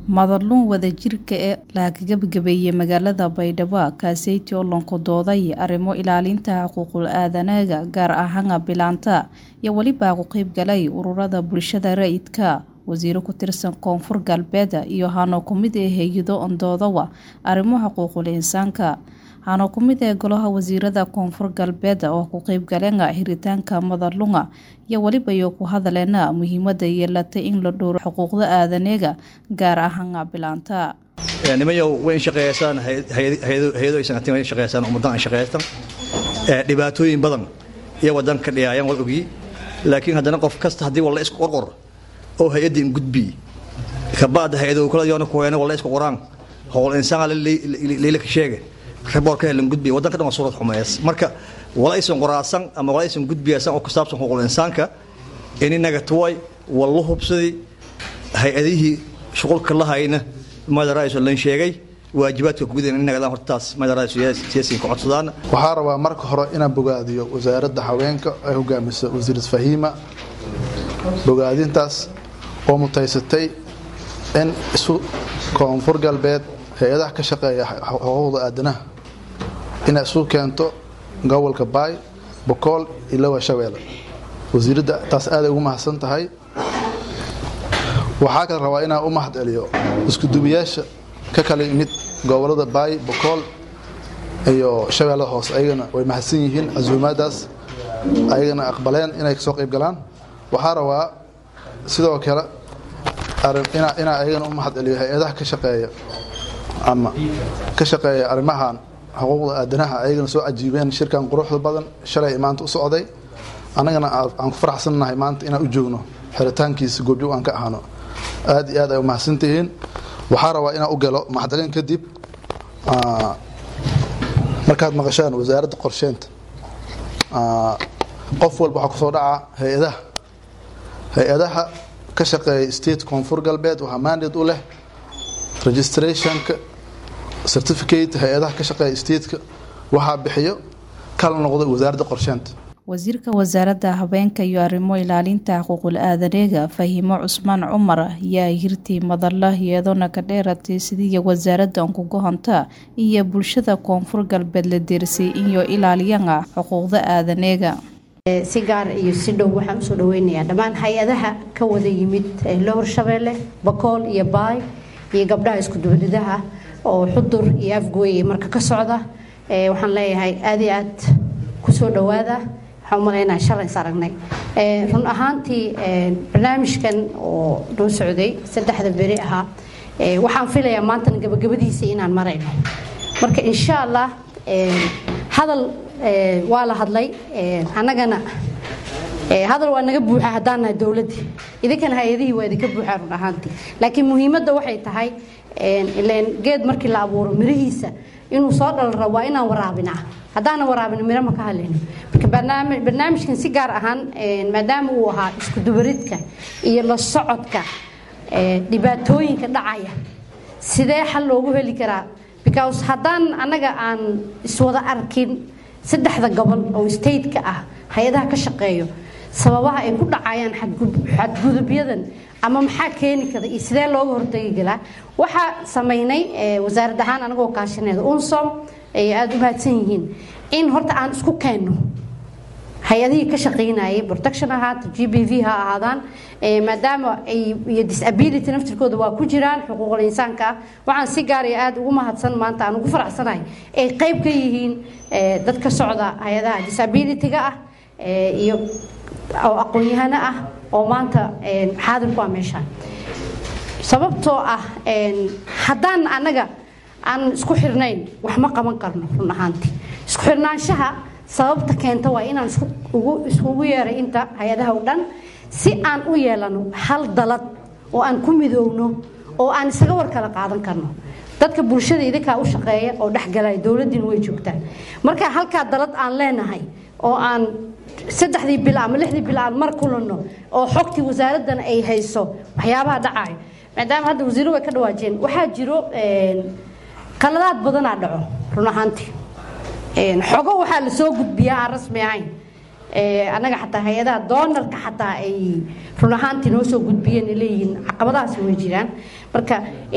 Madalluun wadajirka ee la gabagabeeyey magaalada Baydhabo kaaseytii oo lonkondooday arrimo ilaalinta xuquuqul aadanaga gaar ahaan bilaanta iyo weliba ku qaybgalay ururada bulshada rayidka wasiiro ku tirsan koonfur galbeed iyo hano ku mid ee hay-ado ondoodawa arrimo xuquuqul insaanka hano ku mid ee golaha wasiirada koonfur galbeed oo ku qaybgaleen hiritaanka madalluunga iyo weliba iyo ku hadaleena muhiimada yeelatay in la dhowro xuquuqda aadanaga gaar ahaan bilaanta nimayow way shaqeeysaan hay-ado aysan atin way shaqeysaan ummadan ay shaqeystaan dhibaatooyin badan iyo wadan ka dhiyaayan wal ogi laakiin haddana qof kasta haddii walla isku qorqor oo hay-addii in gudbi kabaada hay-ado kala yoona kuweena walla isku qoraan howl insaan leila ka sheege reboorka helan gudbi wadanka dhan waa suurad xumeeyas marka wala aysan qoraasan ama wala aysan gudbiyaasan oo ku saabsan xuquuqul insaanka ininaga tuway wallu hubsadii hay-adihii shuqulka lahayna madaraayiso lan sheegay waajibaadka gudahen inagadaan hortaas madaraayiso ka codsadaan waxaa rabaa marka hore inaan bogaadiyo wasaaradda haweenka ay hogaamisa wasiir fahiima bogaadintaas oo mutaysatay in isu koonfur galbeed hay-adaha ka shaqeeya xuquuqda aadanaha inay isu keento gobolka baay bokool iyo lowa shabeelle wasiiradda taas aaday ugu mahadsan tahay waxaa kala rabaa inaan u mahad celiyo iskudubiyaasha ka kala yimid gobolada baay bokool iyo shabeellada hoose ayagana way mahadsan yihiin casuumaadaas ayagana aqbaleen inay kasoo qayb galaan waxaa rabaa sidoo kale inaa ayagana u mahad celiyo hay-adaha ka shaqeeya ama ka shaqeeya arrimahan xuquuqda aadanaha ayagana soo cajiibeen shirkan quruxda badan shalay maanta u socday annagana aan ku faraxsannahay maanta inaan u joogno xiritaankiisa goobjoog aan ka ahano aad iyo aad ay umahadsantihiin waxaa rabaa inaan u galo maxdalin kadib markaad maqashaan wasaaradda qorsheynta qof walba waxaa kusoo dhaca hay-adaha hay-adaha ka shaqeeya state koonfur galbeed waxaa mandate u leh registrationka certificate hay-adaha ka shaqeeya stateka waxaa bixiyo kala noqday wasaaradda qorsheynta wasiirka wasaaradda habeenka iyo arrimo ilaalinta xuquuqul aadanaga fahiimo cusmaan cumar ayaa hirtii madalla iyadoona ka dheeratay sidii wasaaradda onkugohonta iyo bulshada koonfur galbeed la deersay iyo ilaaliyana xuquuqda aadanaga si gaar iyo si dhow waxaan usoo dhaweynayaa dhammaan hay-adaha ka wada yimid lowr shabeelle bakool iyo baay iyo gabdhaha iskudubaridaha oo xudur iyo afgooye marka ka socda waxaan leeyahay aad iyo aad kusoo dhawaada waxaan umalaynaa shalay is aragnay run ahaantii barnaamijkan oo noo socday saddexda beri ahaa waxaan filayaa maantana gabagabadiisa inaan marayno marka insha allah hadal waa la hadlay annagana hadal waa naga buuxa haddaan nahay dowladdii idinkana hay-adihii waa idinka buuxaa run ahaantii laakiin muhiimadda waxay tahay ileen geed markii la abuuro mirihiisa inuu soo dhalra waa inaan waraabinaa haddaana waraabin miro ma ka hadlayno marka barnaamijkan si gaar ahaan maadaama uu ahaa iskudubaridka iyo la socodka dhibaatooyinka dhacaya sidee xal loogu heli karaa because haddaan annaga aan iswada arkin saddexda gobol oo stateka ah hay-adaha ka shaqeeyo sababaha ay ku dhacayaan xadgudubyadan ama maxaa keeni kara iyo sidee looga hortagi galaa waxaa samaynay wasaarad ahaan anagoo kaashaneeda unsom ay aada u mahadsan yihiin in horta aan isku keenno hay-adihii ka shaqaynayay protection ahaata g b v ha ahaadaan maadaama ay iyo disability naftirkooda waa ku jiraan xuquuqul insaanka ah waxaan si gaar iyo aada ugu mahadsan maanta aan ugu faraxsanahay ay qayb ka yihiin dad ka socda hay-adaha disability-ga ah iyo oo aqoon-yahano ah oo maanta xaadir ku ah meeshaan sababtoo ah haddaan annaga aan isku xirnayn wax ma qaban karno run ahaantii isku xirnaanshaha sababta keenta waa inaan iskugu yeeray inta hay-adaha o dhan si aan u yeelano hal dalad oo aan ku midoowno oo aan isaga war kala qaadan karno dadka bulshada idinkaa u shaqeeya oo dhexgalaya dowladdiina way joogtaan marka halkaa dalad aan leenahay oo aan saddexdii bil ama lixdii bil aan mar kulanno oo xogtii wasaaraddana ay hayso waxyaabaha dhacayo maadaama hadda wasiiro way ka dhawaajeen waxaa jiro qaladaad badanaa dhaco run ahaantii xogo waxaa la soo gudbiyaa aan rasmi ahayn annaga xataa hay-adaha doonarka xataa ay run ahaantii noo soo gudbiyeen leeyihiin caqabadahaasi way jiraan marka